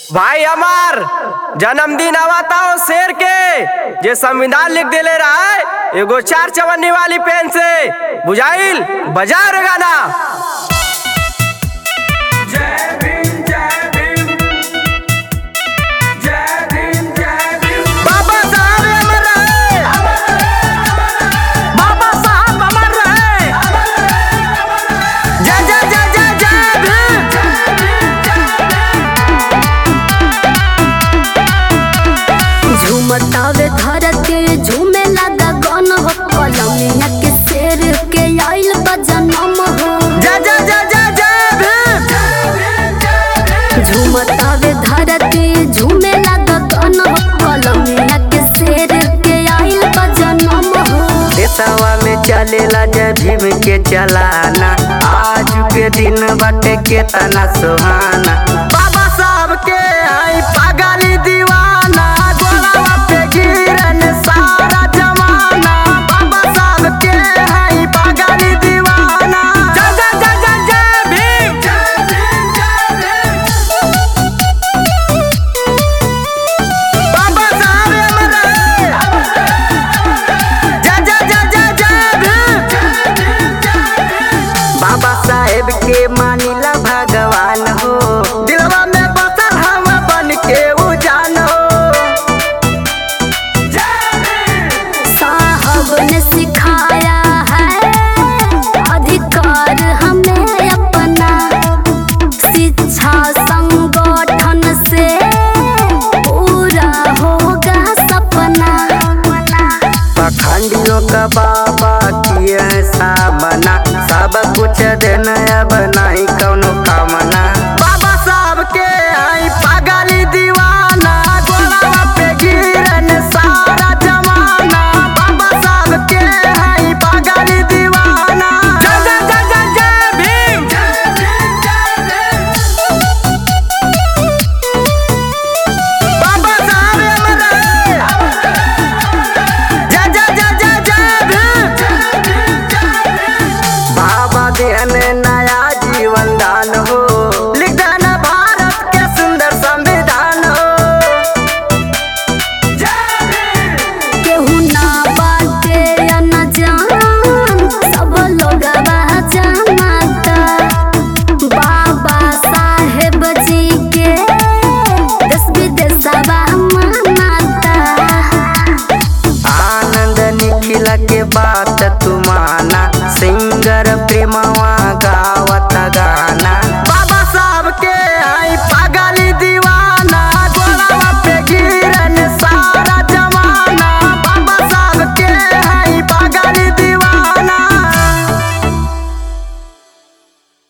भाई हमार जन्मदिन आवता हो शेर के जे संविधान लिख देले रहा है एगो चार चवन्नी वाली पेन से बुझाइल बजा रे गाना जय भीम जय भीम जय भीम जय भीम बाबा साहब अमर रहे बाबा साहब अमर रहे जय जय जय जय जय भीम झूमतावे धरती झूमे लगा गन हो कलमिया के शेर के आइल बा जनम हो जय जय जय जय जय भीम झूमतावे धरती झूमे लगा गन हो कलमिया के शेर के आइल बा जनम हो देशवा में चलेला जय भीम के चलाना आज के दिन बाटे केतना सुहाना